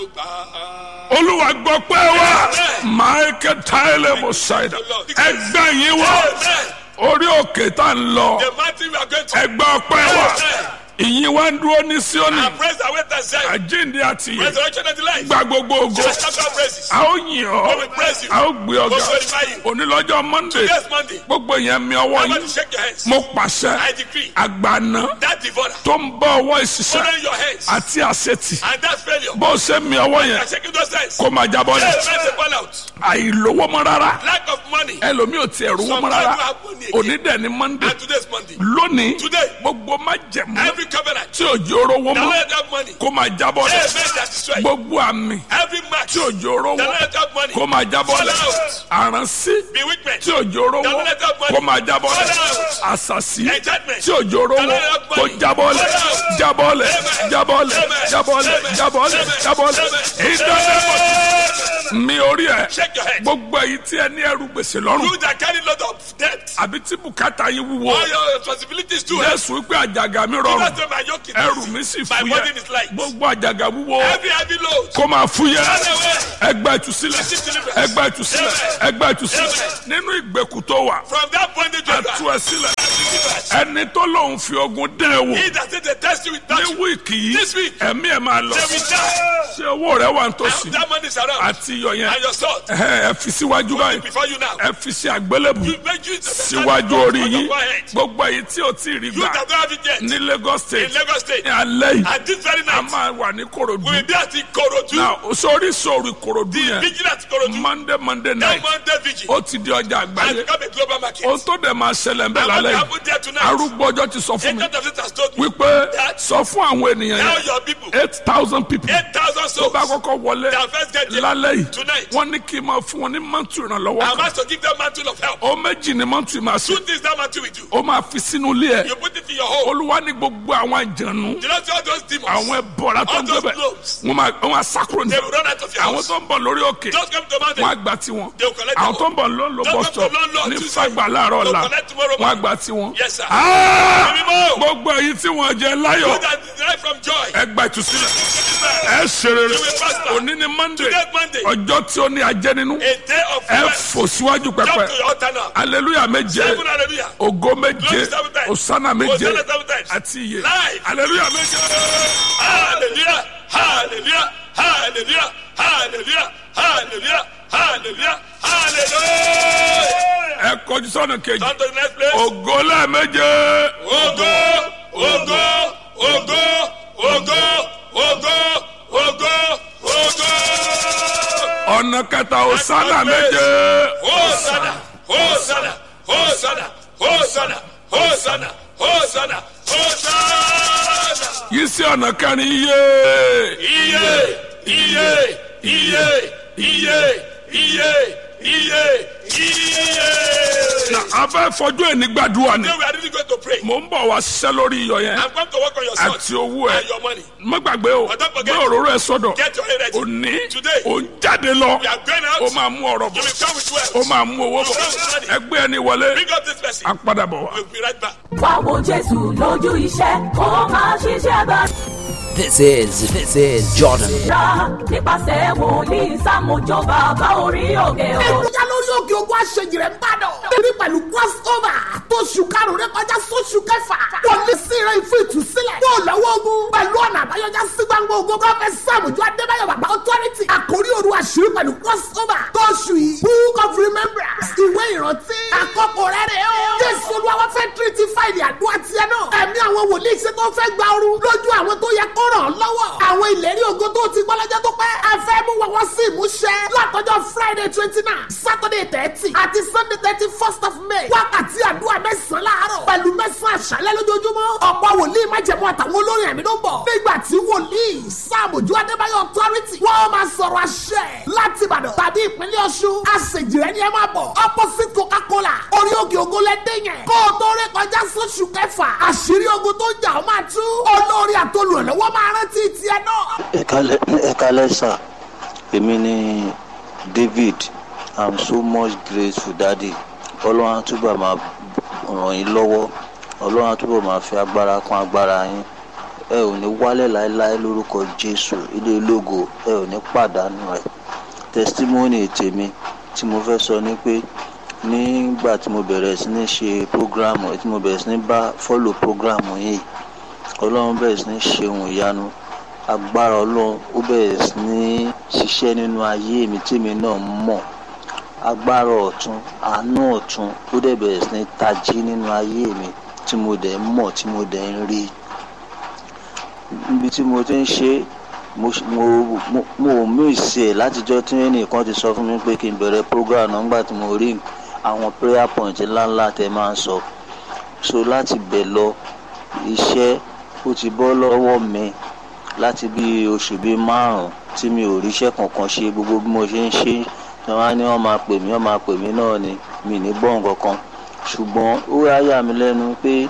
olúwa gbọ́ pé wá michael tyler mosaida ẹgbẹ́ yín wá orí òkè tá ń lọ The mountain we are going to. ẹgbẹ́ ọpẹ́ wá ìyìn wá ń dúró ní síónì And praise the way that said. àjíǹde àti ìyè Resurrection and the life. gba gbogbo ògo Just shout our praises. a ó yìn ọ́ We will praise you. a ó gbé ọgá We will glorify you. onílọ́jọ́ monday Yes, Monday. gbogbo yẹn mi ọwọ́ Everybody yín shake your hands. mo pàṣẹ I decree àgbàna that devourer. tó ń bọ́ ọwọ́ ìṣiṣẹ́ Honor your hands. àti àṣetì And that failure. bó o ṣe mi ọwọ́ yẹn And shaking those hands. kó máa jábọ́ Hey, lẹ̀ man, say fall out. àìlówó mọ́ rárá Lack of money. ẹlòmíì ò tiẹ̀ rówó mọ́ rárá òní dẹ̀ ni monday And today's Monday. lónìí Today. gbogbo má jẹ̀mú Every covenant. tí òjò rówó The mọ́ Lord have money. kó máa jábọ́ Hey, lẹ̀ man, that destroy. gbogbo àmì Every match. tí òjò rówó The Lord have money. kó máa jábọ́ lẹ̀ àránsí Bewitchment. tí òjò rówó kó máa jábọ́ lẹ̀ àṣàṣì Enchantment. tí òjò rówó kó jábọ́ lẹ̀ jábọ́ lẹ̀ jábọ́ lẹ̀ jábọ́ lẹ̀ jábọ́ lẹ̀ jábọ́ lẹ̀ ìdánilẹ́mọ̀ mi orí ẹ̀ Shake your head. gbogbo èyí tí ẹ ní ẹrù gbèsè lọ́rùn You that carry lot of debt. àbí tí bùkátà yín wúwo All your responsibilities too. heavy. jésù wípé àjàgà mi rọrùn That's why my yoke is ẹrù easy. mi sì My burden fúyẹ́ is light. gbogbo àjàgà wúwo Every heavy load. kó máa fúyẹ́ Run away. ẹgbẹ́ ìtúsílẹ̀ ẹgbẹ́ ìtúsílẹ̀ ẹgbẹ́ ìtúsílẹ̀ nínú ìgbèkùn tó wà From that bondage you ẹtú are. ẹ sílẹ̀ ẹni tó lòun fi ogun dán ẹ wò He that said they test you with ní that. wíìkì yìí This week. ẹ̀mí ẹ̀ máa lọ They will die. ṣé owó rẹ wà And nítòsí that money is around. àti iyọ̀ yẹn And your sword. ẹ ẹ fi síwájú báyìí Before you now. ẹ fi sí àgbélébù You make use of the síwájú orí on yín your forehead. gbogbo èyí tí ò tí ì rí You gbà that don't have it yet. ní Lagos In State Lagos State. ní alẹ́ yìí And this very a night. máa wà ní Kòròdú We will be at Ikorodu. náà sórí sórí Kòròdú yẹn Vigilant Ikorodu. Monday Monday That night Monday vigil. ó ti di ọjà And àgbáyé become a global market. ohun tó dẹ̀ máa ṣẹlẹ̀ ń bẹ̀ And what lálẹ́ yìí happened there tonight? arúgbó ọjọ́ ti sọ fún mi Agent of it has told me. wípé That- sọ fún àwọn ènìyàn Tell yẹn your people. eight thousand people 8,000 tó souls. bá kọ́kọ́ wọlé Their first get there. lálẹ́ yìí Tonight. wọ́n ní kí n máa fún wọn ní mọ́tò ìrànlọ́wọ́ I'm kan asked to give them mantle of help. ó méjì ní mọ́tò ìmọ̀ àṣẹ Two things that mantle will do. ó máa fi sínú ilé ẹ̀ You put it in your home. olúwa ní gbogbo àwọn àjànú You know see all those demons. àwọn ẹbọra tó All ń those gbẹbẹ globes. wọn máa wọn máa sákúrò ní They will run out of your àwọn house. tó ń bọ̀ lórí òkè Just come to mountain. wọn á gba tiwọn They will collect àwọn their tó ń bọ̀ lọ́nlọ́ Just bus come to stop London ní Tuesday. fagbà láàárọ̀ They'll ọ̀la collect tomorrow wọn á morning. gba tiwọn. Yes, sir. Ah! Mímọ́. gbogbo èyí tí wọn jẹ láyọ̀ You that derive from joy. ẹ gba ìtúsílẹ̀ ẹ ṣe rere You will prosper. òní ni monday Today Monday. ọjọ́ tí ó ní ajẹ́ nínú A day of ẹ rest. fò síwájú Jump pẹpẹ to your altar now. aleluya méje Seven hallelujah. ògo méje Glory seven times. osana méje Hosanna seven times. àti iye Live. aleluya méje. Hallelujah. Hallelujah. Hallelujah. Hallelujah. Hallelujah. Hallelujah. Hallelujah. ẹ kọjú sọ́nà kejì Turn to the next place. ògo lẹ́ẹ̀méje Ogo, ogo, ogo, ogo, ogo, ogo, ogo. ọ̀nà kẹta osana méje Hosanna, Hosanna, Hosanna, Hosanna, Hosanna, Hosanna, Hosanna. yìí sí ọ̀nà kẹrin iye Iye, iye, iye, iye, iye, iye, iye. na abẹ́ fọjú ẹni gbàdúrà ni Today we are really going to pray. mò ń bọ̀ wá ṣiṣẹ́ lórí iyọ̀ yẹn I'm going to work on your sword àti owó ẹ and your money. má gbàgbé o But don't forget- gbé òróró ẹ sọ́dọ̀ Get your head ready. òní Today. ò ń jáde lọ We are going ó out. máa mú ọ̀rọ̀ You bọ̀ will come with wealth. ó máa mú owó bọ̀ ẹgbẹ́ ẹni wọlé Bring up this person. á padà bọ̀ wá. We'll be right back. wá wo jésù lójú iṣẹ́ kó máa ṣiṣẹ́ bá This is this is Jordan. ra nípasẹ̀ wòlíì sámójó bàbá orí òkè o. ẹgbẹ́jà lórí òkè ogun àṣejì rẹ̀ ń bàdàn. torí pẹ̀lú crossover tó ṣù karùn-ún rẹ̀ kọjá sóṣù kẹfà. wọlé sí rẹ̀ fún ìtúsílẹ̀. yóò lọ́wọ́ ogun pẹ̀lú ọ̀nà àbáyọjá sí gbangba ogun prọfẹ̀t sàmùjọ adébáyọ̀ bàbá authority. àkórí òru àṣírí pẹ̀lú crossover tó ṣù yìí. book of remembrance ìwé ìrántí. àkọ́kọ́ rẹ̀ rẹ̀ o. jésù olúwa fẹ́ tírítì fáìlì àdúrà tiẹ̀ náà. ẹ̀mí àwọn wòlíì ṣe tó fẹ́ gba ooru lójú àwọn tó yẹ kó ràn án lọ́wọ́. àwọn ìlérí ògo tó ti gbọ́ lọ́jọ́ tó pẹ́. ẹ fẹ́ mú wọn wá sí ìmúṣẹ. látọjọ́ friday twenty nine saturday thirty àti sunday thirty first of may. wákàtí àdúrà mẹ́sàn-án láàárọ̀. pẹ̀lú mẹ́sàn-án àṣálẹ́ lójoojúmọ́. ọ̀pọ̀ wòlíì májẹ̀mú àtàwọn olórin ẹ̀mí ló ń bọ̀. nígbà tí wòlíì sàmójú adébáyọ̀ authority. wọ́n máa sọ̀rọ̀ àṣẹ láti ìbàdàn tàbí ìpínlẹ̀ ọ̀ṣun. àṣejìrẹ́ ni ẹ máa bọ̀. opposite coca-cola orí òkè ògo lẹ́dẹ̀ yẹn. kó o tó rí kọjá sóṣù kẹfà. àṣírí ogun tó ń jà ó máa tú. olórí àtolùrànlọ́wọ́ máa rántí tiẹ̀ náà. ẹ̀kálẹ̀ ẹ̀kálẹ̀ sà èmi ni david i'm so much grateful daddy ọlọ́run á túbọ̀ máa ràn yín lọ́wọ́ ọlọ́run á túbọ̀ máa fi agbára kún agbára yín ẹ ò ní wálẹ̀ láéláé lórúkọ jésù ilé ológo ẹ ò ní pàdánù ẹ̀ testimony tèmi tí mo fẹ́ sọ ni pé nígbà tí mo bẹ̀rẹ̀ sí ní ṣe program tí mo bẹ̀rẹ̀ sí ní bá follow program yìí ọlọ́run bẹ̀rẹ̀ sí ní ṣe ohun ìyanu agbára ọlọ́run ó bẹ̀rẹ̀ sí ní ṣiṣẹ́ nínú ayé mi tèmi náà mọ̀ agbára ọ̀tún àánú ọ̀tún ó dẹ̀ bẹ̀rẹ̀ sí ní tají nínú ayé mi tí mo dẹ̀ ń mọ̀ tí mo dẹ̀ ń rí níbi tí mo ti ń ṣe mo mo mo mo miss ẹ̀ látijọ́ tí ẹnìkan ti sọ fún mi pé kí n bẹ̀rẹ̀ program náà nígbà tí mo rí àwọn prayer point ńláńlá tẹ máa ń sọ so láti bẹ̀ lọ iṣẹ́ ó ti bọ́ lọ́wọ́ mi láti bí oṣù bíi márùn-ún tí mi ò ríṣẹ́ kankan ṣe gbogbo bí mo ṣe ń ṣe tí wọ́n á ní wọ́n máa pè mí wọ́n máa pè mí náà ni mi ní gbọ́n kankan ṣùgbọ́n ó wá yà mí lẹ́nu pé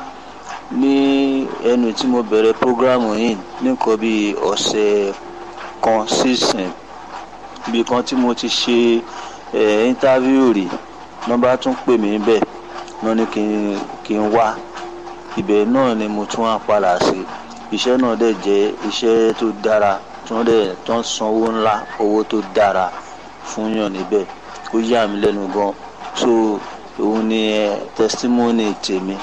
ní ẹnu tí mo bẹ̀rẹ̀ prógrámù yìí nìkan bíi ọ̀sẹ̀ kan sísìn bí kan tí mo ti ṣe ẹ̀ íńtávíù rí nọ́mbà tún pè mí bẹ́ẹ̀ wọ́n ní kí n kí n wá ibẹ̀ náà ni mo tún wá padà sí iṣẹ́ náà dẹ̀ jẹ́ iṣẹ́ tó dára tí wọ́n dẹ̀ tó ń san owó ńlá owó tó dára fún yàn níbẹ̀ ó yà mí lẹ́nu gan so òun ni ẹ testimony tèmi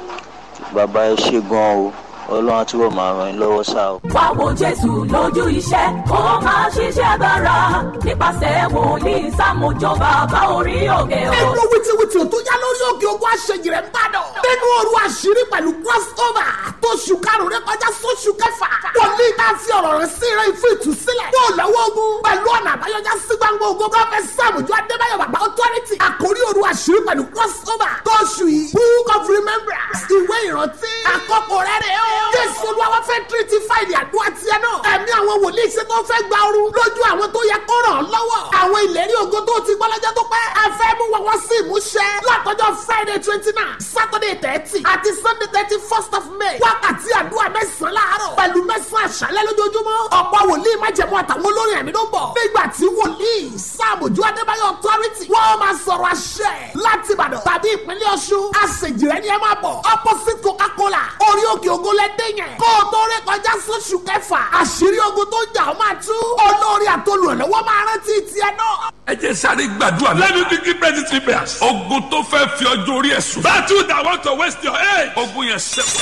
bàbá ẹ ṣe gan o ọlọ́run á túbọ̀ máa ràn yín lọ́wọ́ sá o. wá wo jésù lójú iṣẹ́ kó máa ṣiṣẹ́ dára nípasẹ̀ wòlíì sàmójó bàbá orí òkè o. nínú wìtìwìtì tó yá lórí òkè ogun àṣejì rẹ̀ ń bàdàn. nínú òru àṣírí pẹ̀lú crossover tó ṣù karùn-ún rẹ kọjá sóṣù kẹfà. wòlíì náà fi ọ̀rọ̀ rẹ̀ sí rẹ̀ fún ìtúsílẹ̀. yóò lọ́wọ́ ogun pẹ̀lú ọ̀nà àbáyọjá sí gbangba ogun prọfẹ̀t sàmójó adébáyọ̀ bàbá authority. àkórí òru àṣírí pẹ̀lú crossover tó ṣù yìí book of remembrance ìwé ìrántí. àkọ́kọ́ rẹ̀ rẹ̀ o. jésù olúwa fẹ́ tírítì fáìlì àdúrà tiẹ̀ náà. ẹ̀mí àwọn wòlíì ṣe tó fẹ́ gba ooru lójú àwọn tó yẹ kó ràn án lọ́wọ́. àwọn ìlérí ògo tó ti gbọ́ lọ́jọ́ tó pẹ́. ẹ fẹ́ mú wọn wọ́n sí ìmúṣẹ. látọjọ́ friday twenty nine saturday thirty àti sunday thirty first of may. wákàtí àdúrà mẹ́sàn-án láàárọ̀ pẹ̀lú mẹ́sàn-án àṣálẹ́ lójoojúmọ́. ọ̀pọ̀ wòlíì májẹ̀mú àtàwọn olórin ẹ̀mí ló ń bọ̀. nígbà tí wòlíì sàmójú adébáyọ̀ authority wọ́n máa sọ̀rọ̀ àṣẹ láti ìbàdàn tàbí ìpínlẹ̀ ọ̀ṣun. àṣejìrẹ́ ni ẹ máa bọ̀ opposite coca-cola orí òkè ògo lẹ́dẹ̀ yẹn. kó o tó rí kọjá sóṣù kẹfà àṣírí ogun tó ń jà ó máa tú. olórí àtolùrànlọ́wọ́ máa rántí tiẹ̀ náà. ẹ jẹ́ sáré gbàdúrà Let náà me quickly pray these three prayers. ogun tó fẹ́ fi ọjọ́ orí ẹ̀ sùn. Battle that want to waste your age. ogun yẹn sẹ́wọ̀n.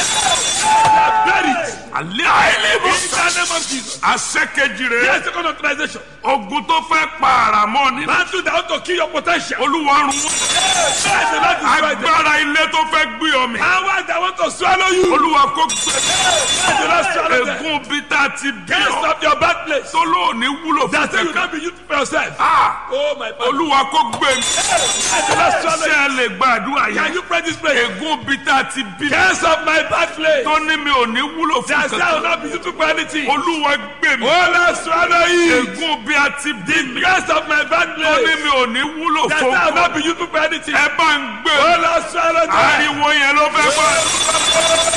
Bury it. alẹ́ àìlèbọ̀ In the name of Jesus. àṣẹkejì rẹ̀ Yes, second authorization. ogun tó fẹ́ pa àràmọ́ ni. Battle that want to kill your potential. olúwa run wọ́n. Yes, the Lord is right there. agbára ilé tó fẹ́ gbé ọmọ. Power that want to swallow you. olúwa kó gbẹ. Yes, the Lord swallow them. ègún bí tá a ti bí Can't ọ. stop your bad place. tó lóòní wúlò fún That's why you kankan. can't be used for yourself. Ah, Oh my God. olúwa kó gbé mi. Yes, the Lord swallow ṣé you. ẹ lè gbàdúrà Can yẹn. you pray this prayer? ègún bí tá a ti bí. Can't stop my bad place. tó ní mi ò ní wúlò fún That's why I will kankan. not be used for anything. olúwa gbé mi. Oh Lord swallow you. ègún bí a ti bí mi. Can't stop my bad tó ní place. mi ò ní wúlò That's fún why I will not kankan. be used for anything. ẹ bá ń gbé Oh mi. Lord swallow them. ariwo yẹn ló fẹ́ gbọ́.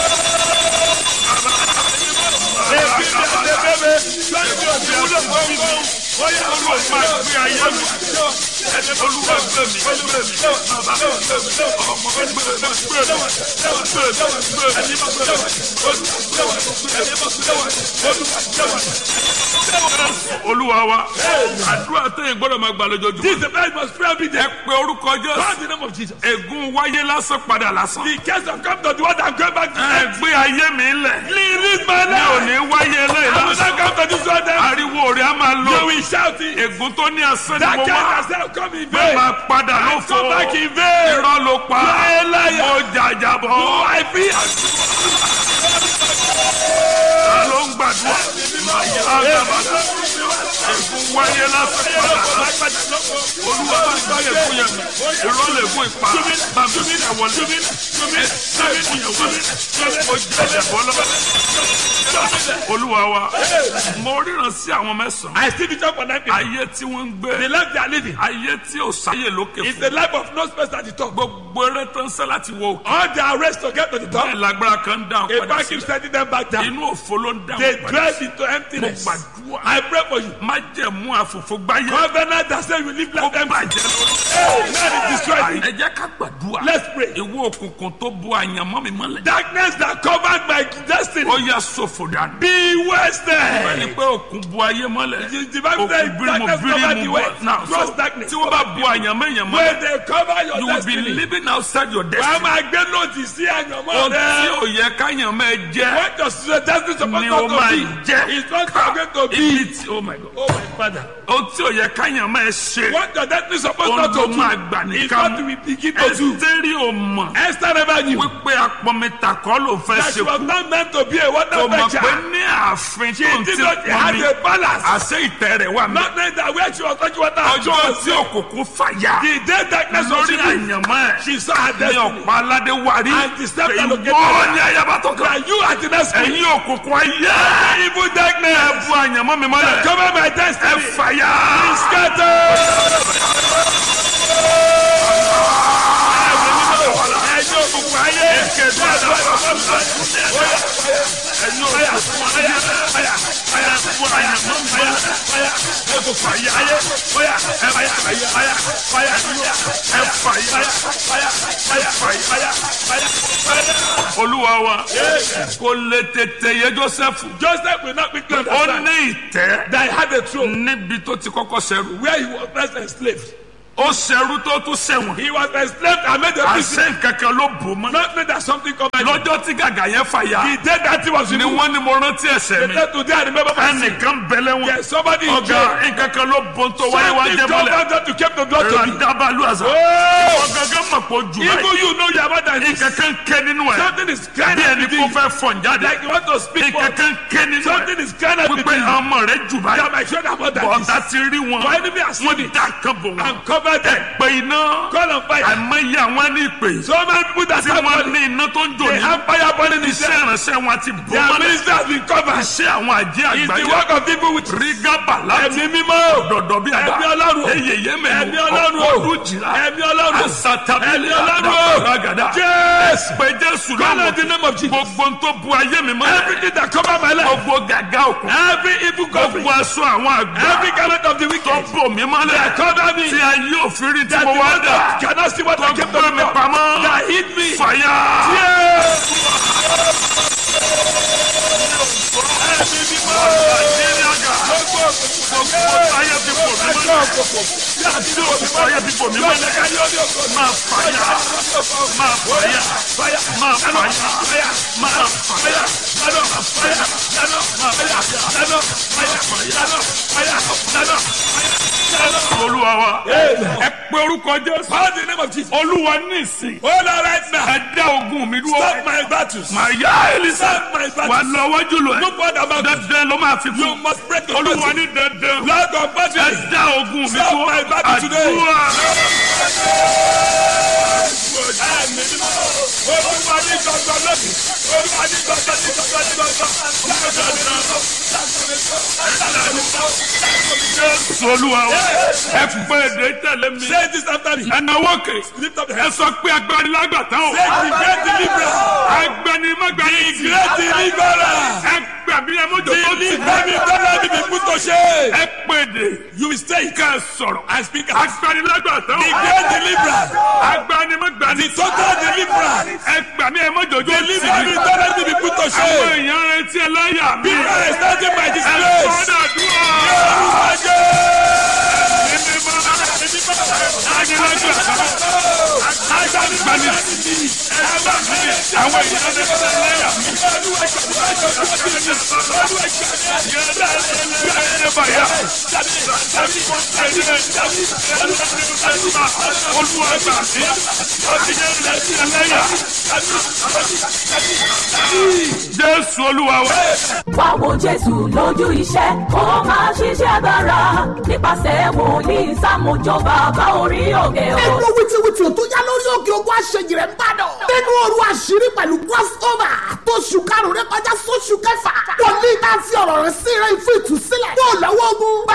olúwa máa gbé ayé mi. olúwa gbé mi. gbé mi. bàbá mi gbé mi. ọmọ mi gbé mi. gbé mi. gbé mi. gbé mi. olúwa wa àdúrà tẹ̀yìn gbọ́dọ̀ máa gbà lójoojúmọ́. This is the man must pray every day. ẹ pe orúkọ Call jésù. the name of Jesus. ègún wáyé lásán padà lásán. The case of come to the one that go back to ẹ gbé ayé mi lẹ̀. Release my mi ò ní life. wáyé eléyìí I will lásán. not come to this one then. ariwo rẹ̀ á máa You lọ. will shout it. ègún tó ní asán ni That mo case wá. has now come in bẹ́ẹ̀ vain. máa padà ló fọ́. Come back in vain. irọ́ ló pa. You are a liar. mo jàjàbọ̀. Oh, I feel. ta ló ń gbàdúrà. Àgàbàdà. ègún wáyé lásán padà lásán. olúwa bá gbá ègún yẹn mi. irọ́ lè gún ipa. bàbá mi ẹ̀ wọlé. ẹ sáré fún yẹn wọlé. mo jàjàbọ̀ lọ́wọ́. olúwa wa mo ríran sí àwọn mẹ́sàn-án. I see the job for nine people. ayé tí wọ́n ń The gbé. life they are living ayé tí ò sáyè lókè is fún. the life of no space at the top. gbogbo eré tó ń sẹ́ láti wo òkè. All their race to get to the bẹ́ẹ̀ top. lágbára kan ń dáhùn A padà bank keeps sílẹ̀. sending them back down. inú òfo ló ń They dáhùn padà drive sílẹ̀. into emptiness. Mo gbàdúrà. I pray for you. má jẹ̀mú àfòfò gbáyé. Covenant that say you live ó like them. bàjẹ́ lórí. Man is destroyed. ẹ jẹ́ ká gbàdúrà Let's pray. ìwọ òkùnkùn tó bu àyànmọ́ mi mọ́lẹ̀ Darkness that covered my destiny. ó yà sọ̀fọ̀ dànù. Be ẹni wasted. pé òkun bu ayé mọ́lẹ̀ The divine òkun said bírímù darkness covered the bírímù way. bọ̀ náà Cross so darkness. tí wọ́n bá bu àyànmọ́ èèyàn When mọ́lẹ̀ they cover your you will be destiny. living outside your Wàá destiny. máa gbé lòdì sí àyànmọ́ ohun tí rẹ. ò yẹ káyànmọ́ ẹ jẹ́ What does your destiny supposed ni not o to máa be? jẹ́ It's not going to be. ibi tí oh my god Oh my father. ohun tí ò yẹ káyànmọ́ ẹ ṣe What your destiny supposed ohun not tó to máa do. gbà It's nìkan what we begin to do. ẹsítẹ́rì ò mọ̀ Esther never knew wípé apọ̀mẹ́ta kọ́ ló fẹ́ that she ṣe was kú not meant to be a water kò mọ̀ fetcher. pé ní ààfin tó ń She ti did not pọn have mi a balance. àṣẹ ìtẹ́ rẹ̀ wà mí Not knowing that where she was touching water, she ọjọ́ was tí òkùnkùn fàyà The day darkness was lórí revealed, àyànmọ́ ẹ̀ she saw her ní destiny. ọ̀pá aládé wárí And the step that located ìwọ her. ní ayaba tó kàn That you are the next queen. ẹ̀yin òkùnkùn ayé Evil darkness. ẹ bu àyànmọ́ mi mọ́lẹ̀ Cover my ẹ destiny. fàyà. Scatter. Ẹjọ́ òkùnkùn ayé. Ẹ̀yin òkùnkùn ayé ẹ bu àyànmọ́ mi mọ́lẹ̀ ẹ fàyà ẹ fàyà ẹ fàyà ẹ fàyà. olúwa wa kò lè tètè yé joseph Joseph will not be ó clean. ní ìtẹ́ That he had a throne níbi tó ti kọ́kọ́ ṣẹrú where he was first enslaved. ó ṣẹrú tó tún ṣẹ̀wọ̀n He was enslaved and made a prisoner. àṣẹ nkankan ló bò mọ́ Not knowing that something come and lọ́jọ́ tí gàgà yẹn fàyà the day that he was ni removed. wọ́n ní mo rántí ẹ̀ṣẹ̀ The mi day today I remember my sin. ẹnìkan bẹ̀lẹ̀ wọn Yes, somebody in ọ̀gá jail. nkankan ló bò tó wáyé wá Something jẹ́ mọ́lẹ̀ covered that to keep the blood to me. ràdàbàlù àzà Oh! ọ̀gángan mọ̀ pé ojú Even báyìí you know you are more than this. nkankan ké nínú ẹ̀ Something is crying bí out ẹni within kó you. fẹ́ fọ̀n jáde Like you want to speak for nkankan ké nínú Something ẹ̀ is crying out wípé within you. ọmọ rẹ̀ jù That báyìí my children are more than this. bọ̀dá ti rí wọn For enemy has seen wọ́n it dá kan bò wọn and covered them. pé iná Call on fire. àìmọye àwọn ní ìpè So many people that tí have wọ́n money. ní iná tó ń jò They ní have fire burning in iṣẹ́ them. ìránṣẹ́ wọn ti bò Their mọ́lẹ̀ ministry has been covered. iṣẹ́ àwọn àjẹ́ It's the àgbáyé work of people with rígábà láti ẹ̀mí mímọ́. dọ̀dọ̀ bí àdá Ẹ̀mí Ọlọ́run. eyèyé Ẹ̀mí mẹ́nu Ọlọ́run. ọdún jìlá Ẹ̀mí Ọlọ́run. asatabi Ẹ̀mí Ọlọ́run. àdàbàràgàdà Yes. pé jésù Call lọ́wọ́ on the name of Jesus. gbogbo ń tó bu ayé mi mọ́lẹ̀ Everything that cover my life. gbogbo gàgà òkun Every evil covering. gbogbo aṣọ àwọn àgbà Every garment of the tó wicked. bò mí mọ́lẹ̀ Cover me. tí ayé òfin rí tí That mo the wá one dà that cannot see what I tó kept gbé on mi me. pamọ́ That hid me. fàyà. Yes. olúwa wa ẹ pé orúkọ jésù Call the name of Jesus. olúwa ní ìsìn Hold on right now. ẹ dá ogun mi dúró Stop my battles. màá yá elisa Stop my wà battles. lọ wájú lọ No ẹ more about it. dandan ló máa fi You kú must break the olúwa battle. ní dandan Lord of ẹ battles. dá ogun mi Stop dúró my battle today. àdúrà Olúwa ní gbọ̀ngàn lónìí. Olúwa ní gbọ̀ngàn ní gbọ̀ngàn ní jésù olúwa wa ẹ pé èdè tẹ̀lé mi Say this after me. ẹ náwó kè Lift up your ẹ hands. sọ pé agbani lágbàtà o Say the great deliverer. agbani magbani The great deliverer. ẹ gbàgbé ẹ mójó tó ti Deliver me from every people to shame. ẹ pé èdè You will stay. ká ẹ sọ̀rọ̀ I speak as agbani lágbàtà the o great deliverer. agbani magbani The total deliverer. ẹ gbàgbé ẹ mójó tó ti Deliver me from every people to àwọn shame. èèyàn retí ẹ láyà mi People are starting by ẹ disgrace. sọ́dọ̀ dúró Olúwa jẹ́. àwọn èèyàn retí ẹ láyà mi. Jésù olúwa wa. wá wo jésù lójú iṣẹ́ kó máa ṣiṣẹ́ agbára nípasẹ̀ wòlíì sámójó bàbá orí òkè o. nínú wìtìwìtì tó yá lórí òkè ogun àṣejì rẹ̀ ń bàdàn. nínú òru àṣírí pẹ̀lú crossover tó ṣù karùn-ún rẹ̀ kọjá sóṣù kẹfà. wòlíì tá a fi ọ̀rọ̀ rẹ̀ sí rẹ̀ fún ìtúsílẹ̀. yóò lọ́wọ́ ogun pẹ̀lú ọ̀nà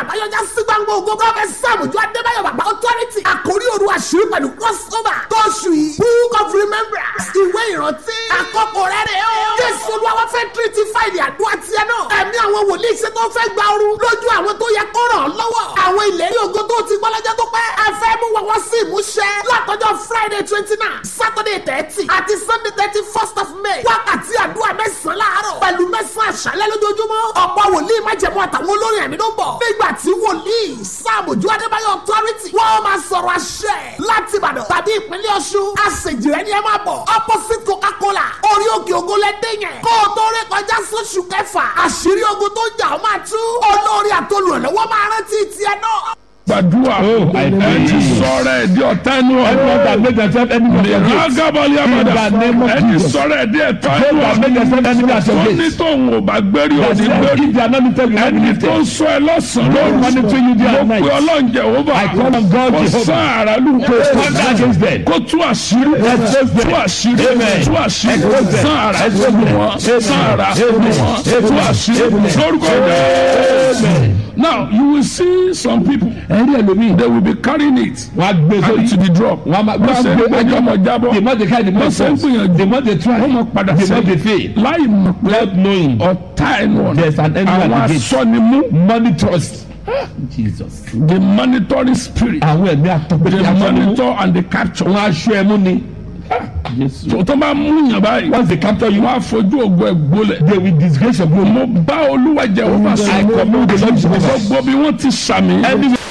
àbáyọjá sí gbangba ògo prọfẹsì sàmùjọ adébáyọ̀ bàbá authority àkórí òru àṣírí pẹ̀lú crossover tóṣù yìí book of remembrance ìwé ìrántí àkọ́kọ́ rẹ̀ rẹ̀ o. jésù olúwa fẹ́ tírítì fáìlì àdúrà tiẹ̀ náà ẹ̀mí àwọn wòlíì ṣe tó fẹ́ gba ooru lójú àwọn tó yẹ kó ràn án lọ́wọ́ àwọn ìlérí ògo tó ti gbọ́ lọ́jọ́ tó pẹ́ ẹ fẹ́ mú wọn wọ́n sí ìmúṣẹ látọjọ́ friday twenty nine saturday thirty àti sunday thirty first of may wákàtí àdúrà mẹ́sàn-án láàárọ̀ pẹ̀lú mẹ́sàn-án àṣálẹ́ lójoojúmọ́ ọ̀pọ̀ wòlíì májẹ̀mú àtàwọn olórin ẹ̀mí ló ń bọ̀ nígbà tí wòlíì sáàmùjú adébáyọ̀ authority wọ́n máa sọ̀rọ̀ àṣẹ láti ìbàdàn tàbí ìpínlẹ̀ ọ̀ṣun àṣejìrẹ́ ni ẹ máa bọ̀ opposite coca-cola orí òkè ògo lẹ́dẹ̀ yẹn kó o tó rí kọjá sóṣù kẹfà àṣírí ogun tó ń jà ó máa tú olórí àtolùrànlọ́wọ́ máa rántí tiẹ̀ náà gbàdúrà ẹ ti sọ̀rọ̀ ẹ di ọ̀tá ẹnu Everyone that ọ̀rọ̀ make themselves enemy of your gates. rágábọ̀lì àbàdà In the name of ẹ ti Jesus. sọ̀rọ̀ ẹ di ẹ̀tọ́ Those ẹnu that make themselves enemy of your ọ̀rọ̀ tó ní gates. tóun ò bá gbérí That òní said, gbérí if they are not lifted, you will not be ẹni tó ń lifted. sọ ẹ lọ́sàn-án Don't monitor you day and mo night. pe ọlọ́run jehova I call on God kò Jehovah. sán ara lù kó stand against them. kó tú àṣírí Expose them. tú àṣírí Amen. tú àṣírí Expose them. sán ara Expose lù them. wọn sán ara lù Amen. wọn tú àṣírí Amen. lórúkọ jẹ́ now you will see some people ẹ̀rí ẹlòmíì they will be carrying it wọ́n á gbé and sórí to the drop wọ́n á máa wọ́n ṣe ń gbé ẹjọ́ ọmọ jábọ́ the more they carry the more wọ́n ṣe ń force gbìyànjú the more they try wọ́n mọ̀ padà the more they sí fail láì mọ̀ pé not knowing ọ̀tá ẹnu ọ̀nà There's an enemy at àwọn the gate. asọ́nimú money trust Jesus the monitoring spirit àwọn ẹ̀mí àtọ́gbẹ́dẹ́ the aṣọ ẹ̀mú monitor and the capture. wọn aṣọ ẹ̀mú ni Jesus tó tó bá mú yàn báyìí once they capture you wọ́n á fojú ògo ẹ̀ gbólẹ̀. they will disgrace your glory mo bá olúwa jẹ́ wọ́n bá sọ I command the Lord Jehovah. gbogbo bí wọ́n ti sàmì Anywhere